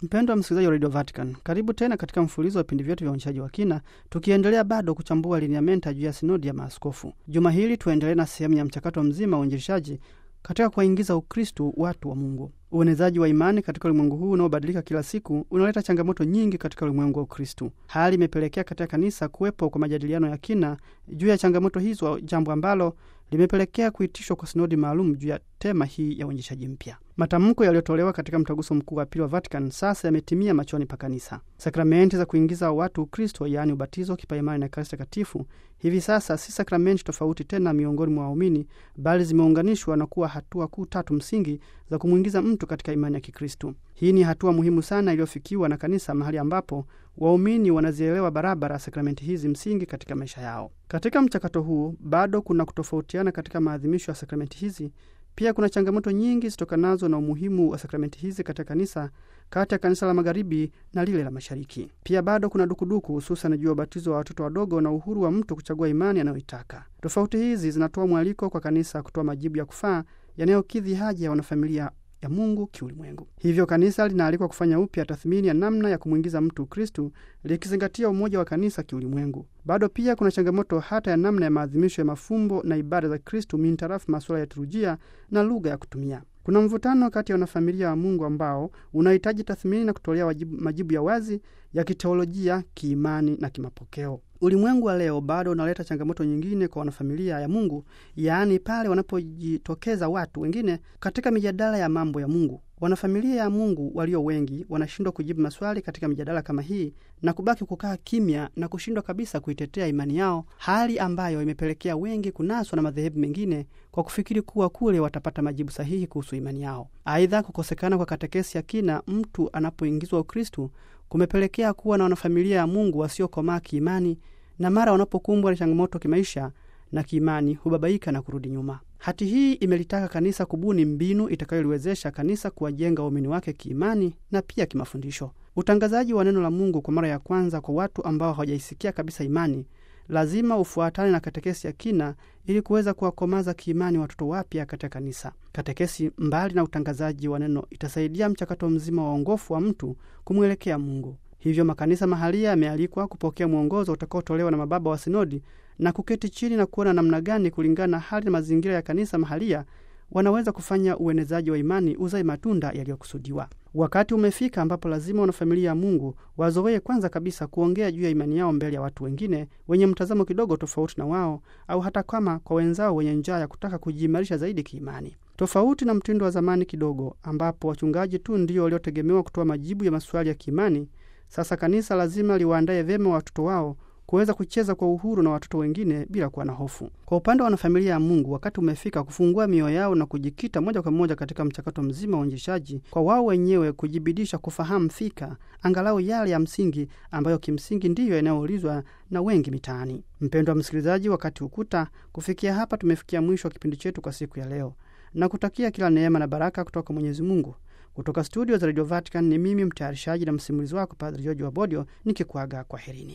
Mpendwa msikilizaji wa Radio Vatican, karibu tena katika mfululizo wa vipindi vyetu vya uonyeshaji wa kina, tukiendelea bado kuchambua lineamenta juu ya sinodi ya maaskofu. Juma hili tuendelee na sehemu ya mchakato mzima wa uinjilishaji katika kuwaingiza Ukristu watu wa Mungu. Uenezaji wa imani katika ulimwengu huu unaobadilika kila siku unaleta changamoto nyingi katika ulimwengu wa Ukristu. Hali imepelekea katika kanisa kuwepo kwa majadiliano ya kina juu ya changamoto hizo, jambo ambalo limepelekea kuitishwa kwa sinodi maalum juu ya tema hii ya uinjishaji mpya. Matamko yaliyotolewa katika mtaguso mkuu wa pili wa Vatican sasa yametimia machoni pa kanisa. Sakramenti za kuingiza watu Ukristo, yaani ubatizo, kipaimara na Ekaristi Takatifu, hivi sasa si sakramenti tofauti tena miongoni mwa waumini, bali zimeunganishwa na kuwa hatua kuu tatu msingi za kumwingiza mtu katika imani ya Kikristu. Hii ni hatua muhimu sana iliyofikiwa na kanisa, mahali ambapo waumini wanazielewa barabara sakramenti hizi msingi katika maisha yao. Katika mchakato huu bado kuna kutofautiana katika maadhimisho ya sakramenti hizi. Pia kuna changamoto nyingi zitokanazo na umuhimu wa sakramenti hizi katika kanisa, kati ya kanisa la magharibi na lile la mashariki. Pia bado kuna dukuduku, hususan juu ya ubatizo wa watoto wadogo na uhuru wa mtu kuchagua imani anayoitaka. Tofauti hizi zinatoa mwaliko kwa kanisa kutoa majibu ya kufaa yanayokidhi haja ya wanafamilia ya Mungu kiulimwengu. Hivyo kanisa linaalikwa kufanya upya tathmini ya namna ya kumwingiza mtu Kristu, likizingatia umoja wa kanisa kiulimwengu. Bado pia kuna changamoto hata ya namna ya maadhimisho ya mafumbo na ibada za Kristu mintarafu masuala ya liturujia na lugha ya kutumia. Kuna mvutano kati ya wanafamilia wa Mungu ambao unahitaji tathmini na kutolea wajibu, majibu ya wazi ya kiteolojia, kiimani na kimapokeo. Ulimwengu wa leo bado unaleta changamoto nyingine kwa wanafamilia ya Mungu, yaani pale wanapojitokeza watu wengine katika mijadala ya mambo ya Mungu. Wanafamilia ya Mungu walio wengi wanashindwa kujibu maswali katika mijadala kama hii na kubaki kukaa kimya na kushindwa kabisa kuitetea imani yao, hali ambayo imepelekea wengi kunaswa na madhehebu mengine kwa kufikiri kuwa kule watapata majibu sahihi kuhusu imani yao. Aidha, kukosekana kwa katekesi ya kina mtu anapoingizwa Ukristu kumepelekea kuwa na wanafamilia ya Mungu wasiokomaa kiimani, na mara wanapokumbwa na changamoto kimaisha na kiimani hubabaika na kurudi nyuma. Hati hii imelitaka kanisa kubuni mbinu itakayoliwezesha kanisa kuwajenga waumini wake kiimani na pia kimafundisho. Utangazaji wa neno la Mungu kwa mara ya kwanza kwa watu ambao hawajaisikia kabisa imani lazima ufuatane na katekesi ya kina ili kuweza kuwakomaza kiimani watoto wapya katika kanisa. Katekesi, mbali na utangazaji wa neno, itasaidia mchakato mzima wa uongofu wa mtu kumwelekea Mungu. Hivyo makanisa mahalia yamealikwa kupokea mwongozo utakaotolewa na mababa wa sinodi na kuketi chini na kuona namna gani, kulingana na hali na mazingira ya kanisa mahalia, wanaweza kufanya uenezaji wa imani uzae matunda yaliyokusudiwa. Wakati umefika ambapo lazima wanafamilia ya Mungu wazoee kwanza kabisa kuongea juu ya imani yao mbele ya watu wengine wenye mtazamo kidogo tofauti na wao, au hata kama kwa wenzao wenye njaa ya kutaka kujiimarisha zaidi kiimani. Tofauti na mtindo wa zamani kidogo, ambapo wachungaji tu ndio waliotegemewa kutoa majibu ya maswali ya kiimani, sasa kanisa lazima liwaandaye vyema watoto wao kuweza kucheza kwa uhuru na watoto wengine bila kuwa na hofu. Kwa upande wa wanafamilia ya Mungu, wakati umefika kufungua mioyo yao na kujikita moja kwa moja katika mchakato mzima wa uinjishaji, kwa wao wenyewe kujibidisha kufahamu fika angalau yale ya msingi ambayo kimsingi ndiyo yanayoulizwa na wengi mitaani. Mpendwa msikilizaji, wakati ukuta kufikia hapa, tumefikia mwisho wa kipindi chetu kwa siku ya leo na kutakia kila neema na baraka kutoka Mwenyezi Mungu. Kutoka studio za Radio Vatican ni mimi mtayarishaji na msimulizi wako Padre George Wabodio nikikuaga kwa herini.